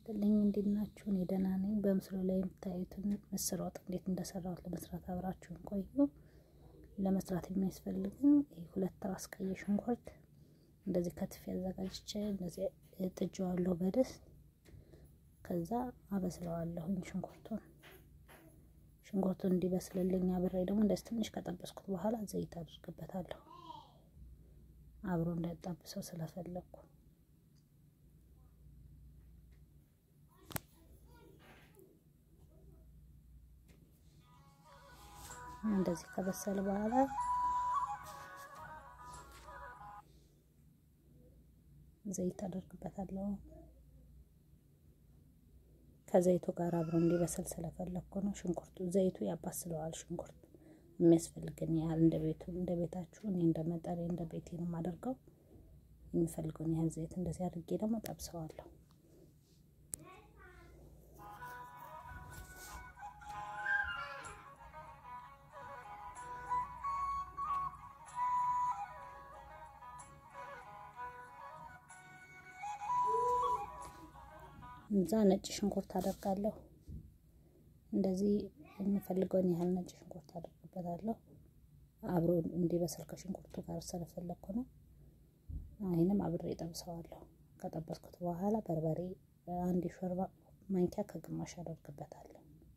ይስጥልኝ እንዴት ናችሁ? እኔ ደህና ነኝ። በምስሉ ላይ የምታዩትን ምስር ወጥ እንዴት እንደሰራሁት ለመስራት አብራችሁን ቆዩ። ለመስራት የሚያስፈልግን ሁለት ራስ ቀይ ሽንኩርት እንደዚህ ከትፌ አዘጋጅቼ እንደዚህ ጥጄዋለሁ በድስት ከዛ አበስለዋለሁኝ ሽንኩርቱን ሽንኩርቱን እንዲበስልልኝ አብሬ ደግሞ እንደዚህ ትንሽ ከጠበስኩት በኋላ ዘይት አድርግበታለሁ አብሮ እንዳይጣብሰው ስለፈለግኩ እንደዚህ ከበሰለ በኋላ ዘይት አደርግበታለሁ። ከዘይቱ ጋር አብሮ እንዲበስል ስለፈለግኩ ነው። ሽንኩርቱ ዘይቱ ያባስለዋል። ሽንኩርቱ የሚያስፈልገን ያህል እንደ ቤቱ እንደ ቤታችሁ እኔ እንደ መጠሬ እንደ ቤቴ ነው የማደርገው። የሚፈልገውን ያህል ዘይት እንደዚህ አድርጌ ደግሞ ጠብሰዋለሁ። እዛ ነጭ ሽንኩርት አደርጋለሁ። እንደዚህ የምፈልገውን ያህል ነጭ ሽንኩርት አደርግበታለሁ። አብሮ እንዲበስል ከሽንኩርቱ ጋር ስለፈለግኩ ነው። ይህንም አብሬ ጠብሰዋለሁ። ከጠበስኩት በኋላ በርበሬ አንድ ሾርባ ማንኪያ ከግማሽ አደርግበታለሁ።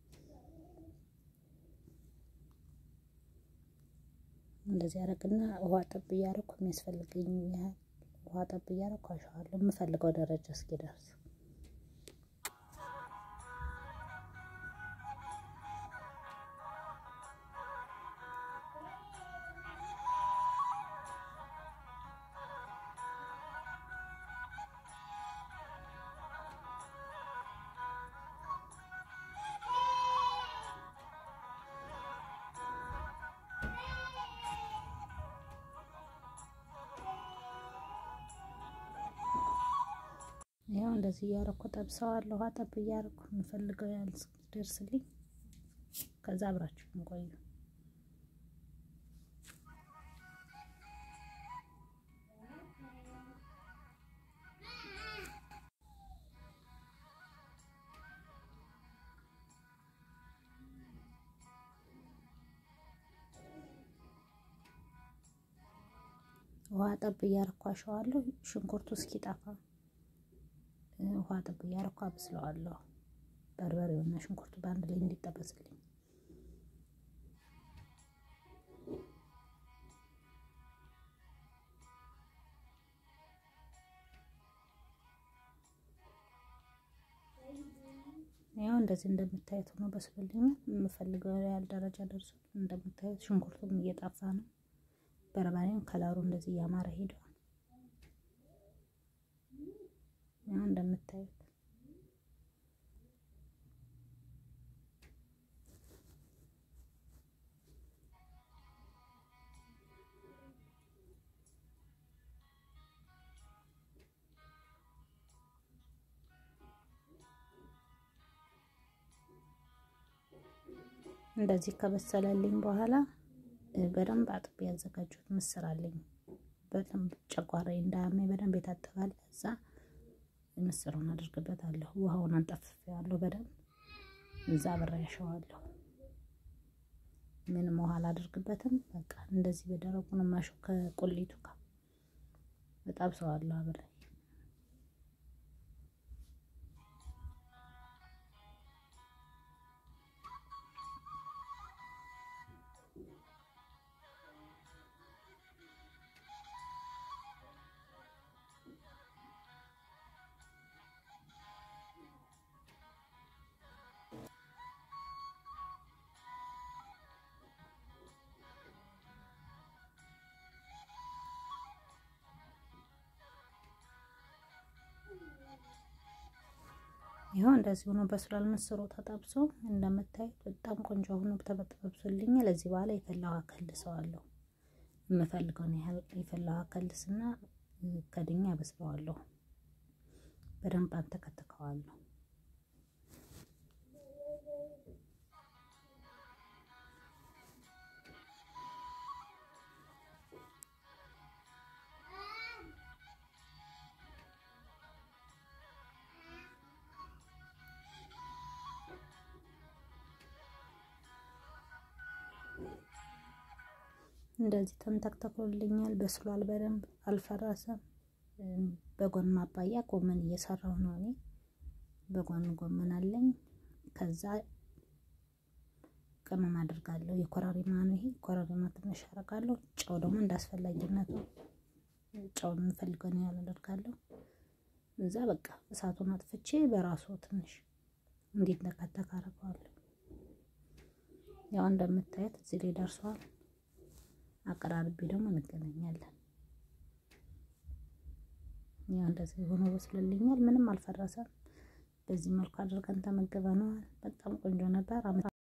እንደዚህ አደርግና ውሃ ጠብ እያደረኩ የሚያስፈልገኝ ያህል ውሃ ጠብ እያደረኩ አሸዋለሁ የምፈልገው ደረጃ እስኪደርስ ያው እንደዚህ እያረኩ ጠብሰዋለሁ። ውሃ ጠብ እያረኩ የምፈልገው ያህል እስኪደርስልኝ ከዛ አብራችሁ ቆዩ። ውሃ ጠብ እያረኩ አሸዋለሁ ሽንኩርቱ እስኪጠፋ ውሃ ጠብ እያረኩ አብስለዋለሁ። በርበሬውና ሽንኩርቱ በአንድ ላይ እንዲጠበስልኝ ያው እንደዚህ እንደምታዩት ሆኖ በስሎልኝ የምፈልገው ያህል ደረጃ ደርሶ እንደምታዩት ሽንኩርቱም እየጠፋ ነው። በርበሬም ከለሩ እንደዚህ እያማረ ሄደዋል። ያው እንደምታዩት እንደዚህ ከበሰለልኝ በኋላ በደንብ አጥቤ ያዘጋጁት ምስር አለኝ። በደንብ ጨጓራዬ እንዳያመኝ በደንብ የታጠባል። እዛ ምስሩን አድርግበታለሁ። ውሃውን አንጠፍፌዋለሁ በደንብ እዛ አብሬ ያሸዋለሁ። ምንም ውሃ አላደርግበትም። በቃ እንደዚህ በደረቁ ነው የማሸው ከቁሊቱ ጋር እጠብሰዋለሁ አብሬ ይኸው እንደዚህ ሆኖ በስሏል። ምስሩ ተጠብሶ እንደምታዩት በጣም ቆንጆ ሆኖ ተጠብሶልኝ፣ ለዚህ በኋላ የፈላ ውሃ ከልሰዋለሁ። የምፈልገውን ያህል የፈላ ውሃ ከልስና ከድኛ አበስለዋለሁ። በደንብ አንተከትከዋለሁ። እንደዚህ ተንተክተክሎልኛል። በስሏል፣ በደንብ አልፈረሰም። በጎን ማባያ ጎመን እየሰራሁ ነው እኔ። በጎን ጎመን አለኝ። ከዛ ቅመም አድርጋለሁ። የኮረሪማ ነው ይሄ። ኮረሪማ ትንሽ አደርጋለሁ። ጨው ደግሞ እንዳስፈላጊነቱ ጨው የምፈልገው ነው ያህል አደርጋለሁ። እዛ በቃ እሳቱን አጥፍቼ በራሱ ትንሽ እንዲተከተክ አደርገዋለሁ። ያው እንደምታዩት እዚህ ላይ ደርሷል። አቀራርቤ ደግሞ እንገናኛለን። ያው እንደዚህ ሆኖ በስሎልኛል። ምንም አልፈረሰም። በዚህ መልኩ አድርገን ተመግበነዋል። በጣም ቆንጆ ነበር።